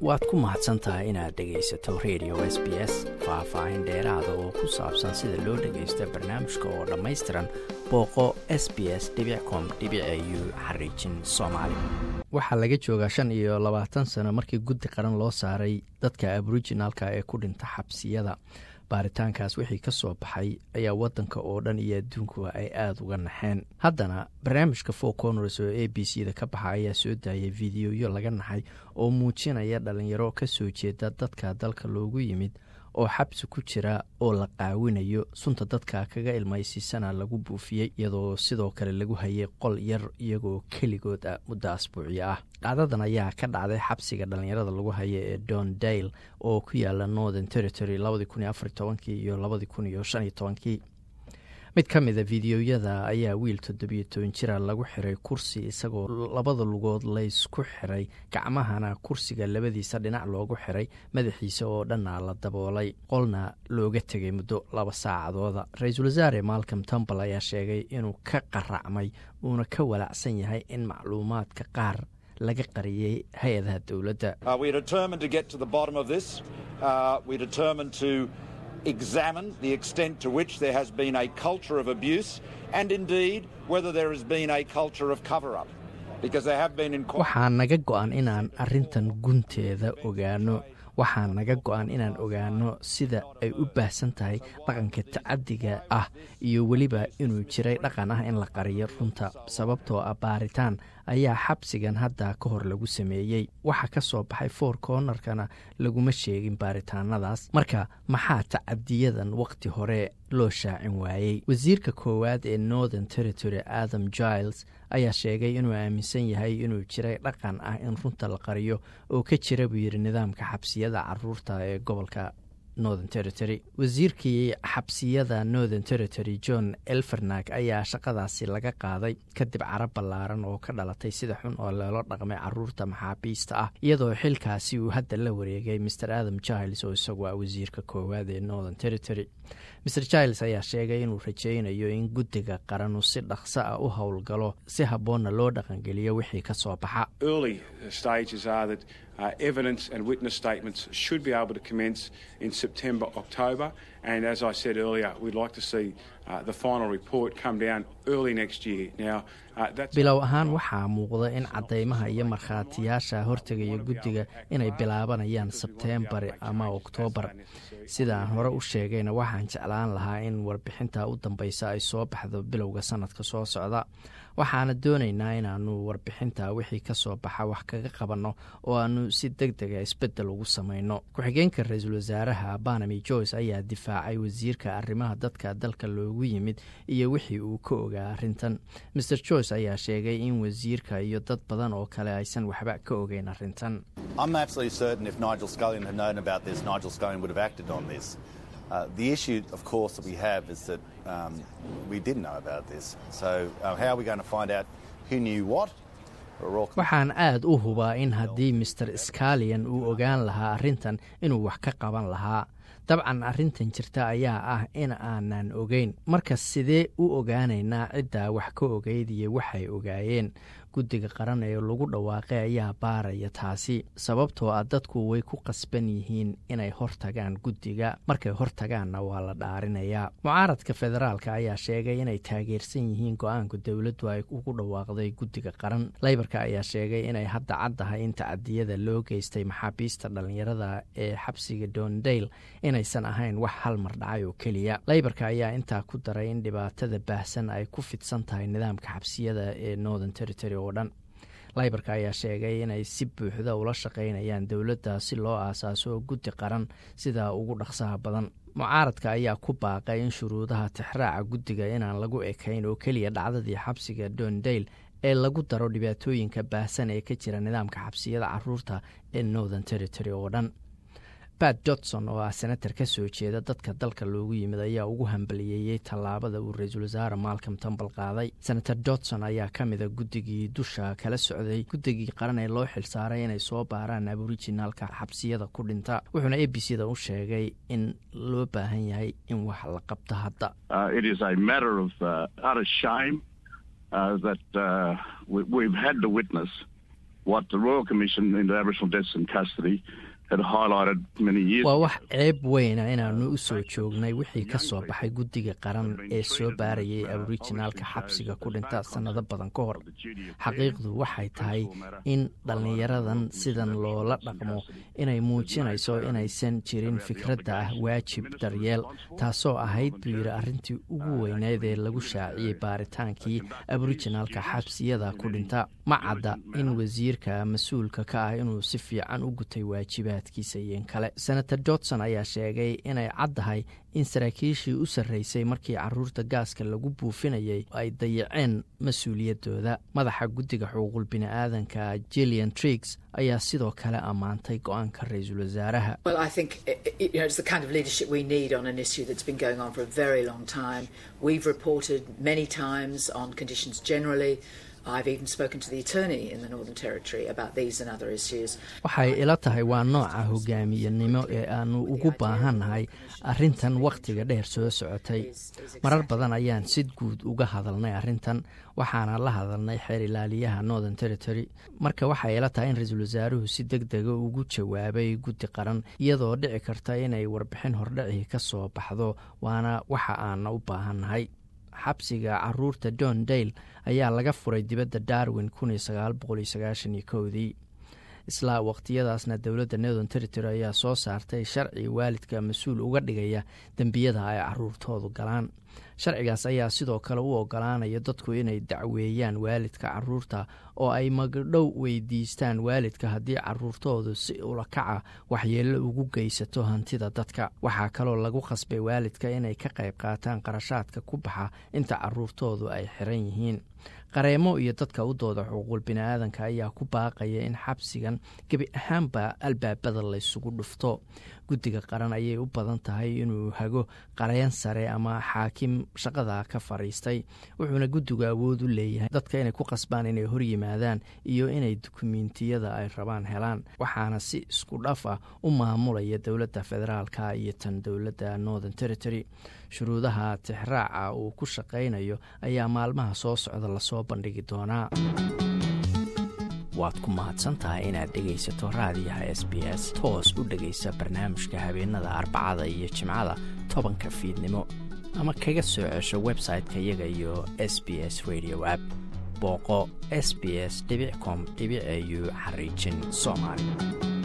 waad ku mahadsan tahay inaad dhegaysato radio s b s faah-faahin dheeraada oo ku saabsan sida loo dhagaysto barnaamijka oo dhammaystiran booqo s b s com u xariijin soomaali waxaa laga joogaa shan iyo labaatan sano markii guddi qaran loo saaray dadka aboriginalka ee ku dhinta xabsiyada baaritaankaas wixii ka soo baxay ayaa wadanka oo dhan iyo adduunkuba ay aada uga naxeen haddana barnaamijka four corners oo a b c da ka baxa ayaa soo daayay fideoyo laga naxay oo muujinaya dhalinyaro ka soo jeeda dadka dalka loogu yimid oo xabsi ku jira oo la qaawinayo sunta dadka kaga ilmaysiisana lagu buufiyey iyadoo sidoo kale lagu hayay qol yar iyagoo keligood ah muddo asbuucyo ah dhacdadan ayaa ka dhacday xabsiga dhalinyarada lagu haya ee don dale oo ku yaala northern territory labadii kun iyo afar tobankii iyo labadii kun iyo shan iyo tobankii mid ka mida fideoyada ayaa wiil toddobiyo toban jira lagu xiray kursi isagoo labada lugood laysku xiray gacmahana kursiga labadiisa dhinac loogu xiray madaxiisa oo dhanna la daboolay qolna looga tegay muddo laba saacadooda ra-iisul wasaare malcom tombal ayaa sheegay inuu ka qaracmay uuna ka walacsan yahay in macluumaadka qaar laga qariyey hay-adaha dowladda examine the extent to which there has been a culture of abuse and indeed whether there has been a culture of cover up. waxaa naga go-an inaan arrintan gunteeda ogaano waxaa naga go-an inaan ogaano sida ay u baahsan tahay dhaqanka tacadiga ah iyo weliba inuu jiray dhaqan ah in la qariyo runta sababtoo ah baaritaan ayaa xabsigan hadda ka hor lagu sameeyey waxa ka soo baxay four cornerkana laguma sheegin baaritaanadaas marka maxaa tacadiyadan waqti hore loo shaacin waayey wasiirka koowaad ee northern territory adam giles ayaa sheegay inuu aaminsan yahay inuu jiray dhaqan ah in runta la qariyo oo ka jira buu yidhi nidaamka xabsiyada caruurta ee gobolka northern territory wasiirkii xabsiyada northern territory john elfernag ayaa shaqadaasi laga qaaday kadib carab ballaaran oo ka dhalatay sida xun oo loola dhaqmay caruurta maxaabiista ah iyadoo xilkaasi uu hadda la wareegay mr adam giles oo isagu ah wasiirka koowaad ee northern territory mr giles ayaa sheegay inuu rajaynayo in guddiga qaranu si dhaqso ah u howlgalo si habboonna loo dhaqangeliyo wixii ka soo baxa Uh, evidence and witness statements should be able to commence in September, October. And as I said earlier, we'd like to see uh, the final report come down early next year. Now, uh, that's bilow ahaan waxaa muuqda in caddaymaha iyo markhaatiyaasha hortegaya guddiga inay bilaabanayaan sebteembar ama oktoobar sidaan hore u sheegayna waxaan jeclaan lahaa in warbixinta u dambeysa ay soo baxdo bilowga sanadka soo socda waxaana doonaynaa inaanu warbixinta wixii ka soo baxa wax kaga qabanno oo aanu si deg dega isbeddel ugu samayno ku-xigeenka ra-iisul wasaaraha banami joyce ayaa difaacay wasiirka arrimaha dadka dalka loogu yimid iyo wixii uu ka ogaa arrintan maer joyce ayaa sheegay in wasiirka iyo dad badan oo kale aysan waxba ka ogeyn arrintan Uh, the issue, of course, that we have is that um, we didn't know about this. So, uh, how are we going to find out who knew what? waxaan aad u hubaa in haddii master scalian uu ogaan lahaa arrintan inuu wax ka qaban lahaa dabcan arrintan jirta ayaa ah in aanan ogeyn marka sidee u ogaanaynaa ciddaa wax ka ogeyd iyo waxay ogaayeen guddiga qaran ee lagu dhawaaqay ayaa baaraya taasi sababtoo ah dadku way ku qasban yihiin inay hortagaan guddiga markay hortagaanna waa la dhaarinayaa mucaaradka federaalka ayaa sheegay inay taageersan yihiin go-aanka dowladdu ay ugu dhawaaqday guddiga qaran leybarka ayaa sheegay inay hadda caddahay in tacadiyada loo geystay maxaabiista dhallinyarada ee xabsiga dondale inaysan ahayn wax hal mar dhacay oo keliya leybarka ayaa intaa ku daray in dhibaatada baahsan ay ku fidsan tahay nidaamka xabsiyada ee northern territory oo dhan laybarka ayaa sheegay inay si buuxda ula shaqaynayaan dowladda si loo aasaaso guddi qaran sida ugu dhaqsaha badan mucaaradka ayaa ku baaqay in shuruudaha tixraaca guddiga inaan lagu ekayn oo keliya dhacdadii xabsiga dondale ee lagu daro dhibaatooyinka baahsan ee ka jira nidaamka xabsiyada caruurta ee northern territory oo dhan bat jodson oo ah senatar ka soo jeeda dadka dalka loogu yimid ayaa ugu hambaliyeeyey tallaabada uu ra-iisul wasaare malcom tambal qaaday senator jodson ayaa ka mida guddigii dusha kala socday guddigii qaran ee loo xilsaaray inay soo baaraan aboriginaalka xabsiyada ku dhinta wuxuuna a b c da u sheegay in loo baahan yahay in wax la qabto hadda what the Royal Commission into Aboriginal Deaths in Custody waa wax ceeb weyna inaannu u soo joognay wixii ka soo baxay guddiga qaran ee soo baarayay aborijinaalka xabsiga ku dhinta sannado badan ka hor xaqiiqdu waxay tahay in dhallinyaradan sidan loola dhaqmo inay muujinayso inaysan jirin fikradda ah waajib daryeel taasoo ahayd buu yidhi arrintii ugu weyneed ee lagu shaaciyey baaritaankii aborijinaalka xabsiyada ku dhinta ma cadda in wasiirka mas-uulka ka ah inuu si fiican u gutay waajibaad kale senator johnson ayaa sheegay inay caddahay in saraakiishii u sarreysay markii caruurta gaaska lagu buufinayay ay dayaceen mas-uuliyaddooda madaxa guddiga xuquuqul bini-aadanka jillian triggs ayaa sidoo kale ammaantay go-aanka ra-iisul wasaaraha waxay ila tahay waa nooca hogaamiyanimo ee aanu ugu baahannahay arrintan wakhtiga dheer soo socotay marar badan ayaan si guud uga hadalnay arrintan waxaana la hadalnay xeer ilaaliyaha northern territory marka waxay ila tahay in ra-iisul wasaaruhu si deg dega ugu jawaabay guddi qaran iyadoo dhici karta inay warbixin hordhacii ka soo baxdo waana waxa aana u baahannahay xabsiga caruurta john dale ayaa laga furay dibadda darwin dii islaa waqtiyadaasna dowladda northern territory ayaa soo saartay sharci waalidka mas-uul uga dhigaya dembiyada ay caruurtoodu galaan sharcigaas ayaa sidoo kale u ogolaanaya dadku inay dacweeyaan waalidka caruurta oo ay magdhow weydiistaan waalidka haddii caruurtoodu si ulakaca waxyeello ugu geysato hantida dadka waxaa kaloo lagu khasbay waalidka inay ka qayb qaataan qarashaadka ku baxa inta caruurtoodu ay xiran yihiin qareemo iyo dadka u dooda xuquuqul bini-aadanka ayaa ku baaqaya in xabsigan gebi ahaanba albaabada laysugu dhufto guddiga qaran ayay u badan tahay inuu hago qareen sare ama xaakim shaqada ka fadhiistay wuxuuna guddigu awood u leeyahay dadka inay ku qasbaan inay hor yimaadaan iyo inay dukumiintiyada ay rabaan helaan waxaana si isku dhaf ah u maamulaya dowladda federaalka iyo tan dowladda northern territory shuruudaha tixraaca uu ku shaqaynayo ayaa maalmaha soo socda lasoo bandhigi doonaa waad ku mahadsantahay inaad dhegaysato raadiyaha s b s toos u dhegaysa barnaamijka habeenada arbacada iyo jimcada tobanka fiidnimo ama kaga soo cesho website-ka iyaga iyo s b s radio app booqo s b s com au xariijin soomaali